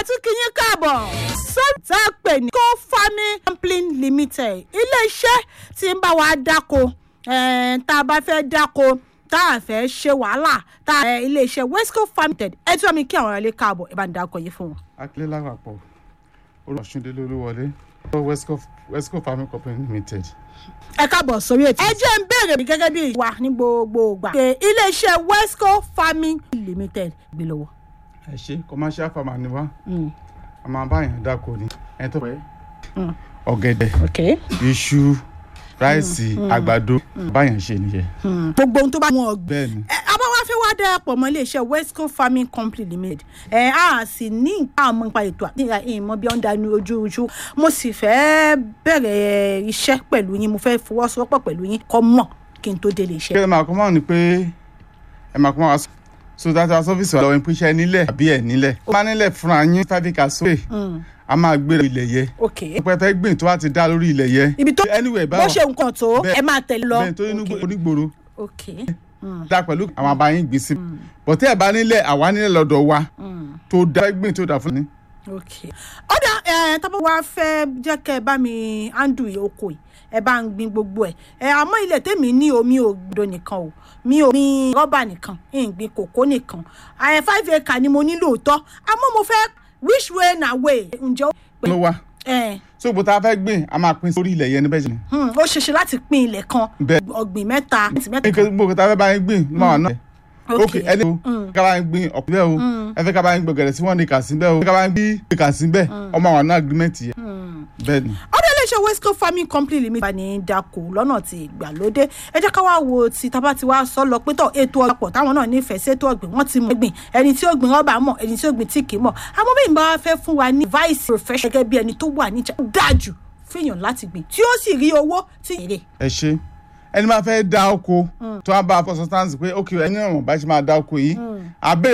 tún kí yín káàbọ̀ sọ́ọ̀tì tá a pè ní co farming company limited iléeṣẹ́ tí ń bá wa dáko eh, tá a bá fẹ́ dáko tá a fẹ́ ṣe wàhálà tá a iléeṣẹ́ wesco farming limited ẹ tí wọ́n mi kí àwọn ọ̀rẹ́ káàbọ̀ ẹ bá ń dáko yìí fún wọn. akílẹ̀ lápapọ̀ olùwàsúndélé olúwọlé wesco wesco farming company limited. ẹ káàbọ̀ sórí ètò. ẹ jẹ́ ń béèrè mi gẹ́gẹ́ bí ìwà ní gbogbo ìgbà. pé iléeṣẹ́ wesco farming limited gbé lọ́wọ́. ẹ ṣe commercial farmer ni wá a máa bá yàn dáko ni ẹni tó pẹ́ ọ̀gẹ̀dẹ̀ ok. iṣu ráìsì àgbàdo báyàn ṣe nìyẹn. gbogbo ohun tó bá wọn ọgbìn. bẹ́ẹ̀ ni ẹ abáwá fẹ́ wá darapọ̀ mọ́ iléeṣẹ́ wesco farming company limited ẹ á sì ní nǹkan àmọ́ nípa ètò àti ìmọ̀ bí wọ́n dání ojú ojú mo sì fẹ́ bẹ̀rẹ̀ iṣẹ́ pẹ̀lú yín mo fẹ́ fọwọ́sowọ́pọ̀ pẹ̀lú yín kọ́ mọ̀ kí n tó délé kí iṣẹ́. ẹ máa kọ́ mọ́ ni pé ẹ máa kọ́ mọ́ wa sọ so data service wa lọ́wọ́ ìpínṣẹ́ nílẹ̀ àbí ẹ̀ nílẹ̀ ó máa nílẹ̀ fúnra yín fáfíkà sókè a máa gbé ilẹ̀ yẹ ok pẹpẹ gbìn tó bá ti dá lórí ilẹ̀ yẹ ibi tó anyway bó báwo ṣe nǹkan tó Bẹ́ẹ̀- ẹ máa tẹ̀lé lọ. bẹ́ẹ̀ tó inú Ok. onígboro ok dá pẹ̀lú àwọn abáyín gbìn sí bọ̀tẹ́ ẹ̀ bá nílẹ̀ àwa nílẹ̀ lọ́dọ̀ wa tó dá gbìn tó dá fún ni. ok ọ̀dà ẹ̀ tábà wá fẹ́ jẹ́ kẹ́ ẹ bá mi handle oko yìí ẹ bá ń gbin gbogbo ẹ̀ ẹ̀ àmọ́ ilẹ̀ tèmi ní omi ò gbọdọ̀ nìkan o mi ò gbin rọ́bà nìkan ń gbin kòkó nìkan ẹ̀ five acre ni mo ní lóòótọ́ àmọ́ mo fẹ́ which way na way ǹjẹ́ ó pé ló wá ẹ̀ so gbogbo tá a fẹ́ gbìn a máa pín sórí ilẹ̀ yẹn níbẹ̀ jẹ́ ni. hmm, ó ṣeéṣe láti pín ilẹ̀ kan Bẹ́ẹ̀. ọ̀gbìn mẹ́ta mẹ́ta gbogbo tá a fẹ́ bá yín gbìn ló máa wà náà. ok ok ẹni o ká bá yín gbìn ọ̀pọ̀ bẹ́ẹ̀ o ẹ fẹ́ ká bá yín gbọ̀gẹ̀rẹ̀ sí wọ́n ní kà sí bẹ́ẹ̀ o ẹ fẹ́ ká bá yín gbìn kà sí bẹ́ẹ̀ ọmọ àwọn náà agreement yẹn bẹ́ẹ̀ ni. ọdún iléeṣẹ́ wesco farming company limited bá ní dako lọ́nà tí ìgbàlódé ẹ jẹ́ ká wá wo ti tábà tí wàá sọ lọ pé tọ̀ ètò ọ̀pọ̀ táwọn náà nífẹ̀ẹ́ sí ètò ọ̀gbìn wọ́n ti mọ̀ gbìn ẹni tí ó gbìn rọ́bà mọ̀ ẹni tí ó gbìn tí kì í mọ̀ àmọ́ bí ìbá wa fẹ́ fún wa ní vice profession gẹ́gẹ́ bí ẹni tó wà níjà dájú fẹ́yàn láti gbìn tí ó sì rí owó tí èrè. ẹ ṣe ẹni máa fẹ́ dá oko tó wá bá a fọ substance pé ok ẹni náà mọ̀ bá ṣe máa dá oko yìí abẹ́